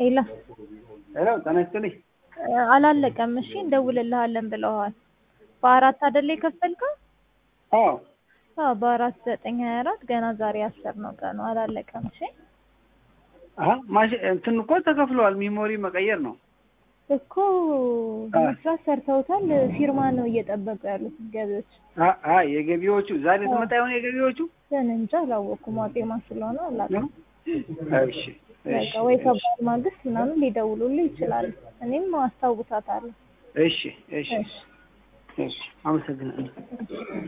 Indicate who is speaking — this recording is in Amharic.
Speaker 1: ሄሎ
Speaker 2: ሄሎ ጤና ይስጥልኝ።
Speaker 1: አላለቀም። እሺ እንደውልልሃለን ብለዋል። በአራት አይደለ የከፈልከው?
Speaker 2: አዎ
Speaker 1: አዎ በአራት ዘጠኝ ሀያ አራት ገና ዛሬ አስር ነው ቀኑ። አላለቀም። እሺ
Speaker 2: አሀ ማሽ እንትን እኮ ተከፍለዋል። ሚሞሪ መቀየር ነው
Speaker 1: እኮ መስራት ሰርተውታል። ፊርማ ነው እየጠበቁ ያሉት ገቢዎች።
Speaker 2: አ- አ የገቢዎቹ ዛሬ ትመጣ የሆነ የገቢዎቹ
Speaker 1: ግን እንጃ አላወኩም። ዋጤማ ስለሆነ አላውቅም።
Speaker 2: እሺ
Speaker 1: በቃ
Speaker 2: እሺ
Speaker 1: ወይ ከበዓል ማግስት ምናምን ሊደውሉልህ ይችላሉ። እኔም አስታውሳታለሁ።
Speaker 2: እሺ እሺ
Speaker 1: እሺ
Speaker 2: እሺ አመሰግናለሁ።